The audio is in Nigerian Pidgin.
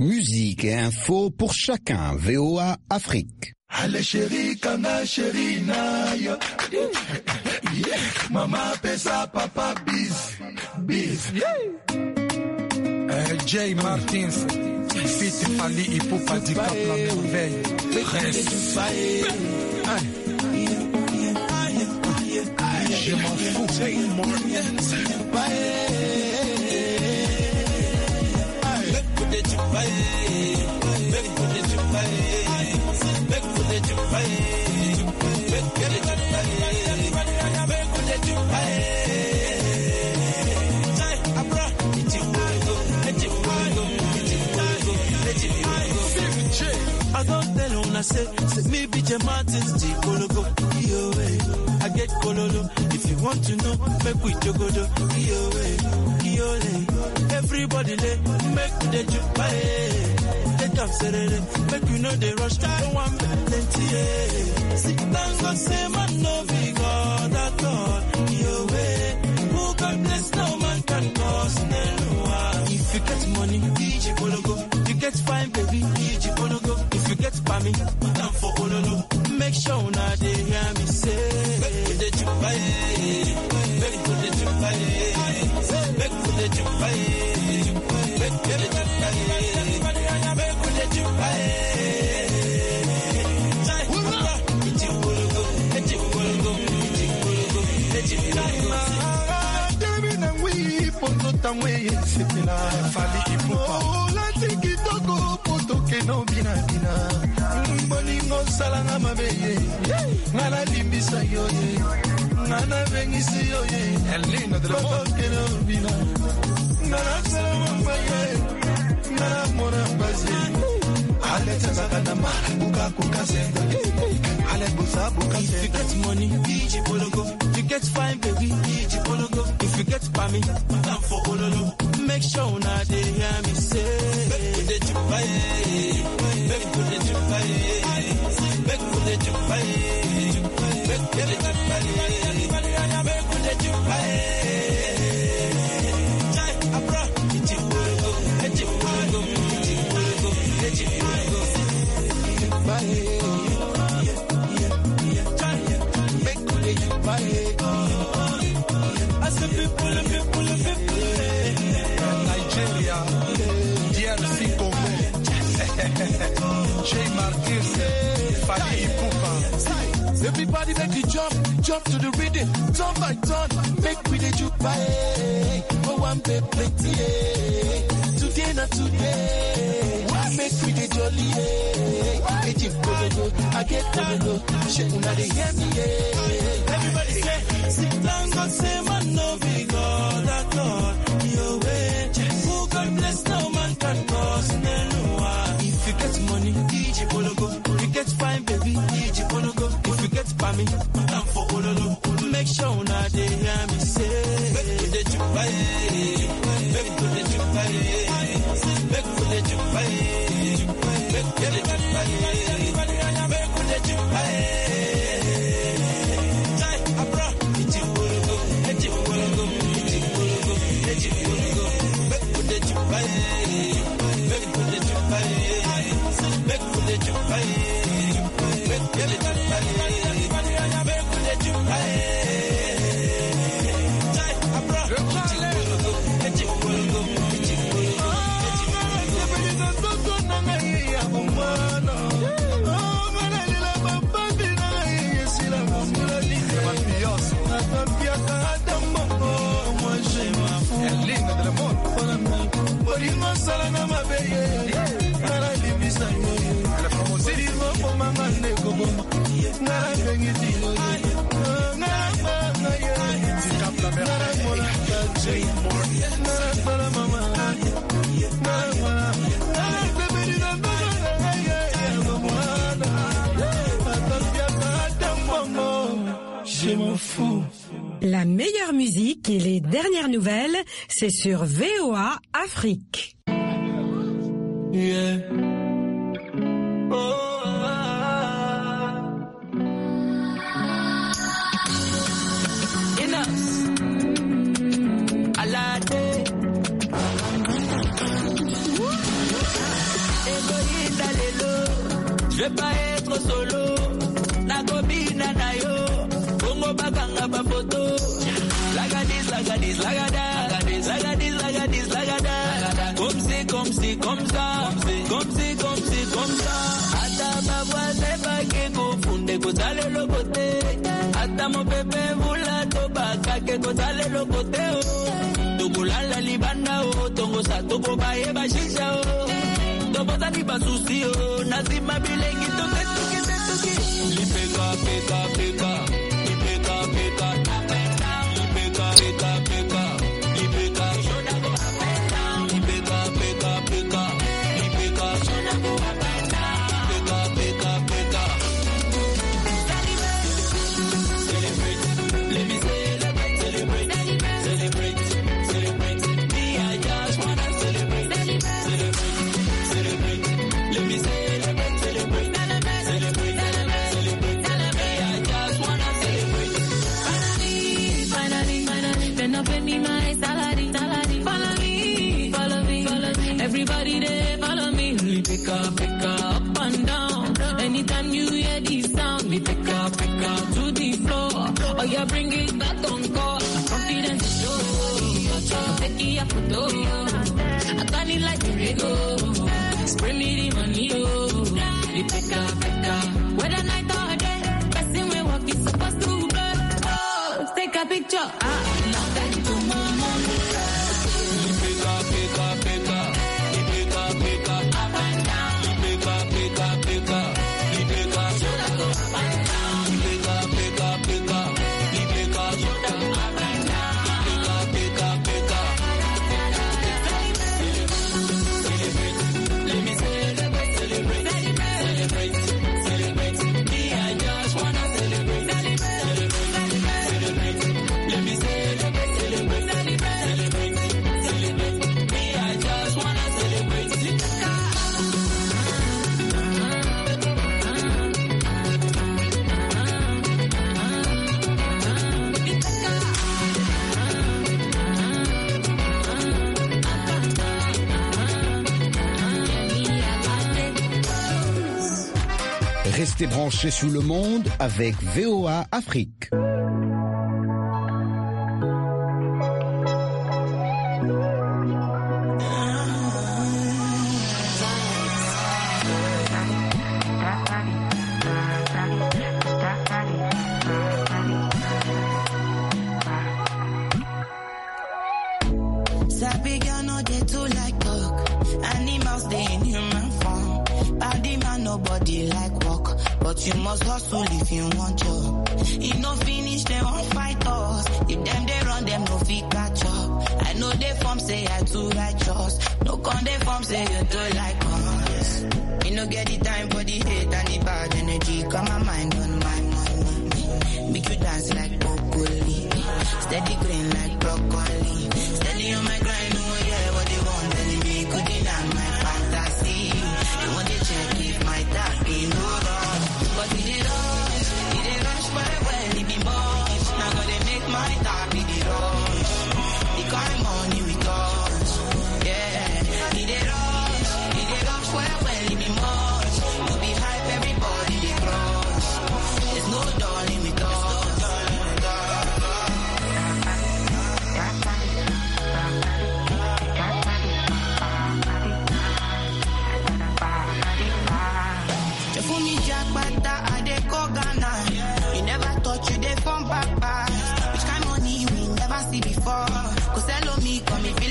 Musique et info pour chacun. VOA Afrique. Ale chéri kanga chéri na yo Mama pesa papa bis bis Euh, Jay Martins, Fit Fali Ipupa du Cap La Merveille. Reste. Je m'en fous. I don't tell una say, say me be J Martins, G Kologo, yo eh. I get Kololo, if you want to know, make we jogodo, yo eh, yo eh. Everybody lay, make we dey jupa eh. Take am serere, make you know they rush, don't want plenty eh. Sit down, God say man no be God at all, yo eh. Who God bless, no man can cause Nelua. If you get money, DJ Kologo, you get fine baby, DJ Kologo. If you get pami, down for Ololo. Make sure una dey hear me say. Make we dey jupa eh. Make we dey jupa eh. Make we dey jupa eh. Make we dey jupa eh. Make we dey jupa eh. Jai, Papa, DJ Kologo, DJ Kologo, DJ Kologo, DJ Kologo. Debi na ngwi pondo tangwe sepela Fali Ipupa. olati kitoko potoke no bina bina bolingo osalanga mabe ye nga nalimbisa yo ye nga nabengisi yo ye Elena de la Mode. potoke no bina nga nasala mangwa ye nga namona mpasi aletezaka na ma bukakukasenga ale busa If you bukasenga get money, DJ Pologo. You get fine, baby, DJ Pologo. If you get pami, down for Ololo. Make sure una dey hear me say. Make we dey jupa eh. Make we dey jupa eh. Make we dey jupa eh. Make we dey jupa eh. Make we dey jupa eh. Jai, Abra, DJ Pologo, DJ Pologo, DJ Pologo, DJ Pologo. I say people, people, people. Nigeria, DRC Congo. Jay Martins, Fali Ipupa. Everybody make you jump, jump to the rhythm, turn by turn, make we the juke by Oh, one pay plenty, eh. Today not today, make we the jolly, eh. Get you go, I get go, shit, una they hear me, eh. Everybody say, sit down, God say, man, no be God at all. Your way, who God bless, no man can cause Nelua. If you get money, DJ Pologo. You get fine, baby, DJ Pologo. If you get pami, down for Ololo. Make sure una dey hear me say. Make we dey jupa eh. Make we dey jupa eh. Make we dey jupa eh. Make we dey jupa eh. Make we dey jupa eh. Jai, Abra, DJ Pologo, DJ Pologo, DJ Pologo, DJ Pologo. Make we dey jupa eh. Make we dey jupa eh. Make we dey jupa eh. Make we dey jupa eh. Make we dey jupa eh. Jai, Abra, DJ Pologo, DJ Pologo, DJ Pologo, DJ Pologo. Elena de la Mode. bolingo osalanga mabe ye nga nalimbisa yo ye silingo komanga ndeko boma nga nabengisi yo ye nga nagbanga ye nga namona kaje nga nasala mama nga namona nga nasepeli na ndoto na ngai ye ya mwana atambiaka ata mbongo je m'en fous La meilleure musique et les dernières nouvelles, c'est sur VOA Afrique. Yeah. Oh, ah. Enough. Alade. vais pas être solo. Nakobina na yo, bongo bakanga ba photo. Lagadis, lagadis, lagada, lagadis, lagadis, lagada. Comme c'est, comme c'est, comme ça, comme c'est, comme c'est, comme ça. Ata ma voix pas que confunde kozale le côté. Ata mon bébé vula to baka que kozale le côté. Tobulala libanda o, tongo sa tobo baye bashisha o. Tobota ni basusi o, nazima bilengi toke toke toke. Lipeka, peka, peka, lipeka, peka. Lipeka, peka, peka, lipeka. Lipeka, peka, peka, lipeka. Peka, peka, peka. Celebrate, let me celebrate, celebrate, celebrate, celebrate. Me, I just wanna celebrate, celebrate, celebrate. Let me celebrate, celebrate, celebrate, celebrate. Me, I just wanna celebrate. Finally, finally, then up in me my salary, salary. Follow me, follow me, follow me. Everybody there, follow me. We pick up, pick up, up and down. Anytime you hear this sound, we pick up, pick up to the floor. Oh yeah, bring it back on call. Confidence is show. Take it up, photo. I got it like a rego. Spray me the money, oh. We pick up, pick up. Whether night or day, person we walk is supposed to blow. Oh, take a picture. Ah, now that to mama. Peka, peka, peka, lipeka, peka. Lipeka, peka, peka, lipeka. Lipeka, peka, peka, lipeka. Lipeka, peka, peka. Celebrate, let me celebrate, celebrate, celebrate, celebrate. Me, I just wanna celebrate, celebrate, celebrate. Let me celebrate, celebrate, celebrate, celebrate. Me, I just wanna celebrate. Restez branchés sous le monde avec VOA Afrique. Sabi girl no dey too like talk. Animals dey in human form. Body man nobody like walk, but you must hustle if you want job. E no finish dem wan fight us. If dem dey run dem no fit catch up. I know dey form say I too righteous. No con dey form say you too like us. Me no get the time for the hate and the bad energy. Got my mind on my money. Make you dance like broccoli. Steady green like broccoli. Steady on my grind, oh yeah, what they want telling me. Could deny my fantasy. They want to check if my tap in no wrong. But it did rush, it did rush very well, it be much. Now gotta make my tap in the rush. The kind money we touch, yeah. It did rush, it did rush well, well, it be much. To be hype, everybody they crush. There's no darling with us. You fool me jackpata, I dey go Ghana. You never thought you dey from back pass. Which kind money we never see before? Cause hello me, come if